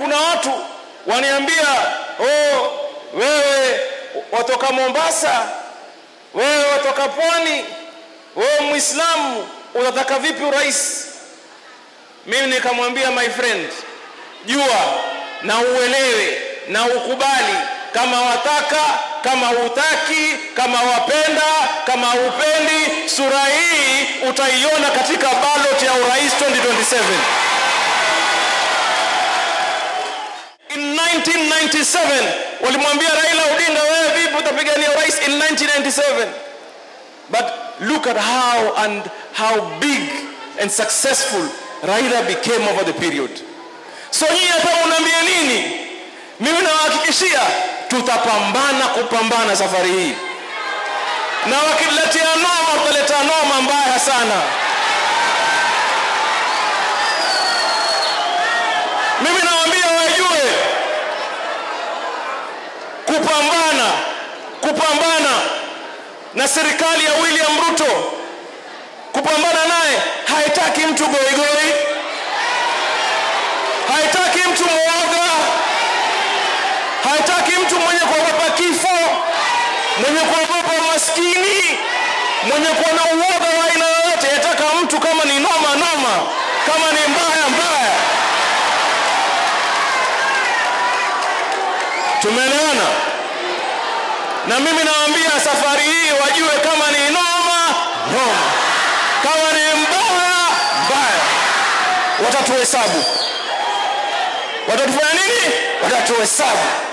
kuna watu waniambia oh, wewe watoka Mombasa, wewe watoka pwani, wewe Muislamu, unataka vipi urais? Mimi nikamwambia my friend, jua na uelewe na ukubali kama wataka kama hutaki kama wapenda kama hupendi sura hii utaiona katika ballot ya urais 2027 in 1997 walimwambia Raila Odinga wewe vipi utapigania urais in 1997 but look at how and how big and successful Raila became over the period so nyinyi hapa unaambia nini mimi nawahakikishia tutapambana kupambana safari hii na wakiletea noma tutaleta noma mbaya sana mimi nawaambia wajue kupambana kupambana na serikali ya William Ruto kupambana naye haitaki mtu goigoi haitaki mtu mwoga haitaki mtu mwenye kuogopa kifo mwenye kuogopa maskini mwenye kuwa na uoga wa aina yoyote yataka mtu kama ni noma noma kama ni mbaya mbaya tumeelewana na mimi nawaambia safari hii wajue kama ni noma noma kama ni mbaya mbaya watatuhesabu watatufanya nini watatuhesabu